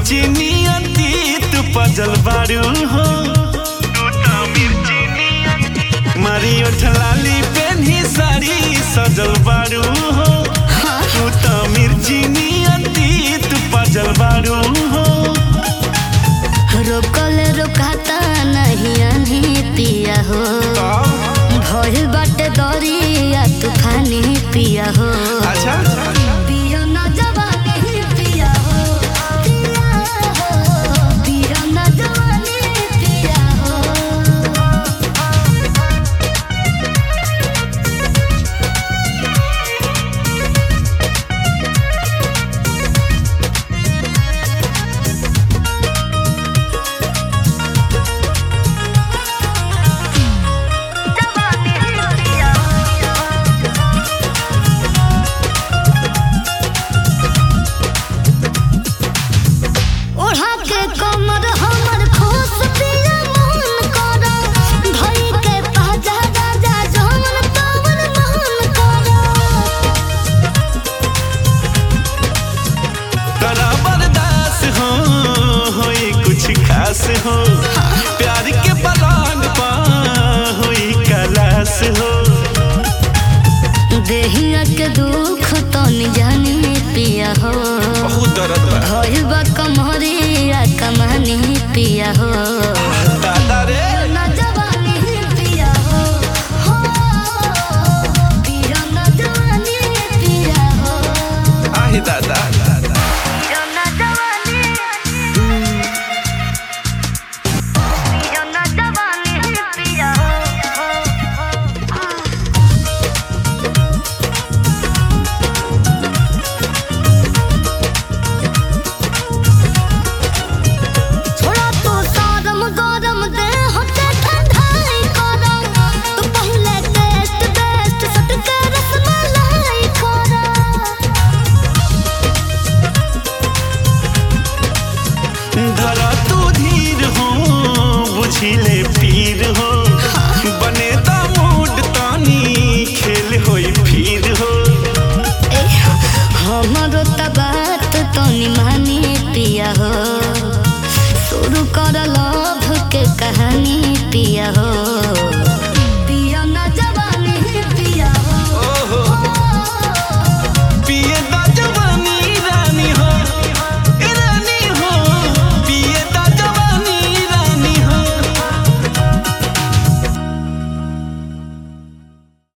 मिर्ची नियती तू पजल बारू हो तू तो मिर्ची नियती मारी ओठ लाली पेन्ही साड़ी सजल बारू हो तू तो मिर्ची नियती तू पजल बारू हो रोकल रोकाता नहीं आनी पिया हो भइल बाटे दरिया तूफानी पिया हो अच्छा पिया ना जवानी पिया हो पिया हो पिया ना जवानी पिया हो ओढ़ा के कमर हमर खोस पिया मन करा धई के पाजा राजा जमन तमन मन करा करा बर्दाश्त हो होई कुछ खास हो प्यार के पलांग पा होई कलास हो